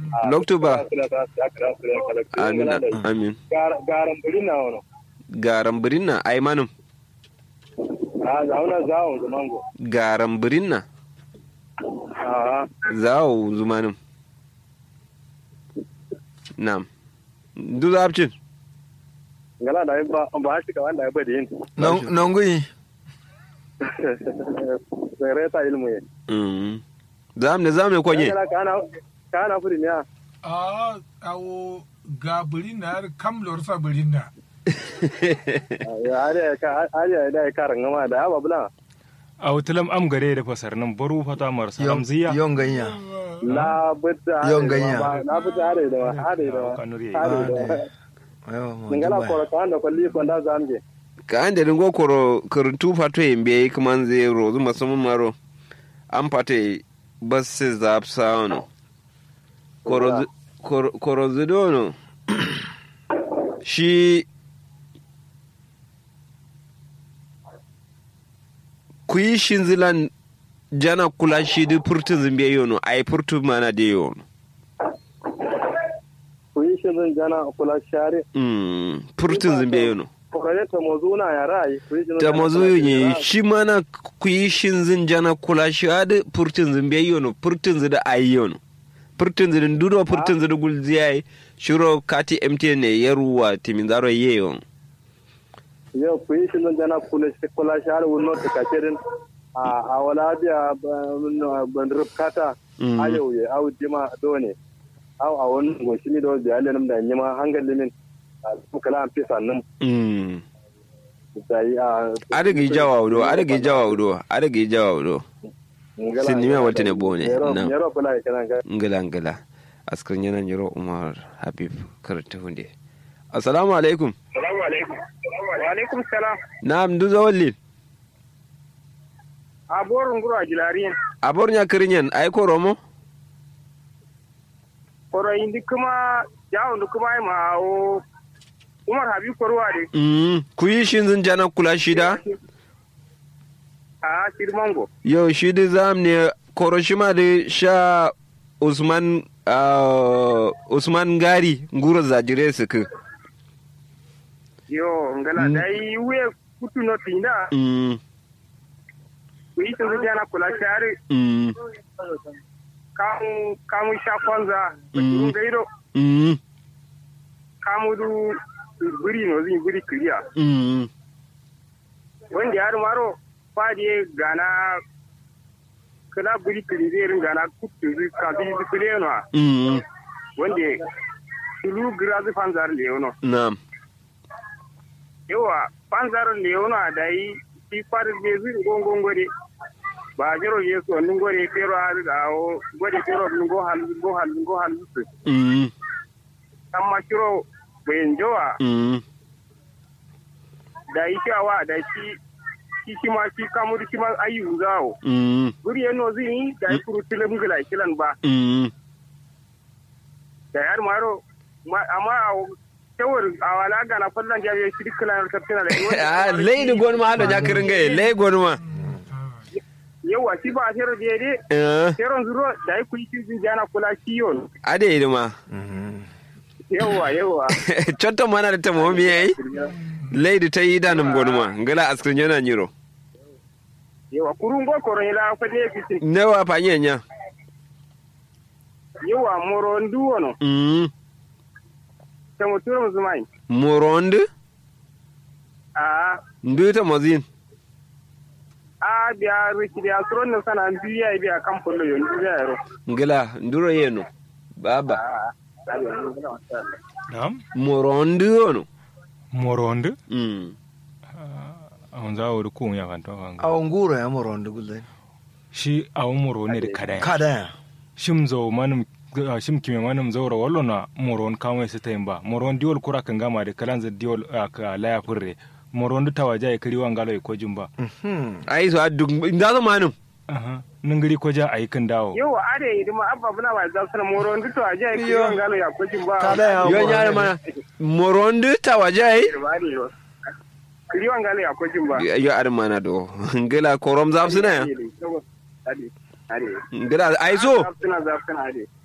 loktu ba amin amin amin garan buri na wono garan birinna ai manum a zauna zawon zumango garan birinna a zawo zumanum nam du zabcin ngala da ba ba shi ka wanda ya bada yin nongui sai reta ilmu ye Mm. zamne zamne kwenye kana kana kana furi ne a awo ga birin na har kam lorsa birin na ya are ka are da ka rangama da ba bula a wutilam am gare da fasar nan baru fata mar salam ziya yon ganya la butta Yon ganya. la butta are da are da kanuri are da ayo mo ngala ko ka anda ko li ko da zamge ka ande dingo koro kurtu fato yembe kaman zero zuma sumun maro an fate basse zap sauno koro zi- koro- koro zidono shi kuyi shinzilan jana kula shi di purtun zimbe yono ai purtun mana de yono ku yi shirin jana kula share mm purtun zimbe yono ko kare ta mozuna ya rai ku yi shirin ta mazu ne shi mana ku yi shin zin jana kula shi adi purtin zin bai yono purtin zin da ayi yono purtin zin duro purtin zin gul ziyai shiro kati mtn ne ya ruwa timin zaro ye yon yau ku yi shirin jana kula kula share wannan ta kacerin a a wala biya ban rubkata Mm. ayo ye au dima done au a wannan goshi mi do biya lenum da nyima hangal limin ku kala an fisa nan mm da yi a adagi jawa wudo adagi jawa wudo adagi jawa wudo Sin nime walta ne bone, na. yaro kula ya kana ga ngila ngila askar yana nyiro umar habib karta hunde assalamu alaikum assalamu alaikum wa alaikum salam na'am du zawalli a borun guru a jilariyin abor nya kirinyen ai ko romo koro indi kuma jawo ndu kuma ai ma o umar habib korwa de mm ku yi shin zin jana kula shida a sirmango yau shi da zam ne koroshima da sha usman ah, usman gari ngura zajire su ku yo ngala Mm. dai we kutu no tinda Mm, ku yi tun jana kula share mm, kamu kamu sha kwanza Mm. gairo mm, kamu du buri no zin buri kiriya mm, wanda har maro fadi gana kala buri kiri zai rin gana kutu zai kafi zai kire no mm, wanda tulu grazi fanzar leono na'am yawa fanzar leono da yi shi fadi zai zai gongon gode ba jiro je so nun gode fero har da o gode fero nun go hal go hal go hal su Mm, amma shiro bayan jowa mm, da yi shawa da shi shi shi ma shi kamar shi ma ayu zawo mm, guri yano zai yi da yi kuru tilim gila kilan ba mm. da yar maro ma- amma a tawar a wala gana fallan jabe shi duk kilan tafsina da Ah, lei da gwani ma hada ya kirin gai lei gwani ma yawa shi ba a shero da yade Eh, sheron zuro da yi kuyi shi jana kula shi yon ade yi ma yawa yawa cotto mana da ta mawami yayi lei da ta yi danin gwani ma ngala askar yana nyiro yawa kurun go koron ila fa ne fitin nawa fanyen ya yawa moro ndu wono Mm, ta muturo muzumai moronde a ndu ta mazin a biya riki biya suron nan sana biya biya kan fullo yon biya yaro ngala nduro yeno baba a na'am moronde ono moronde mm. awon za wuri kun ya kan to kan awon guro ya moro ndu gulle shi awon moro ne da kada kada ya shim zo manum ah, shim kime manum zaura wallo na moron kamai su tayin ba moron diol kura kan gama da kalan za diol ah, ka laya furre moron du tawaja ya kiri wangalo ya kojin ba mhm ai so addu ndazo manum aha ningiri koja ayi kan dawo yau a da yi ma abba buna ba za su na moro ndu to aje ki Yo. yon galo ya kojin ba kada ya yo moro nyare mana moronde tawajai kiriwan galo ya kojin ba yo ar mana do ngala korom zaf sina ya ade ade ngala ai so zafsuna zafsuna ade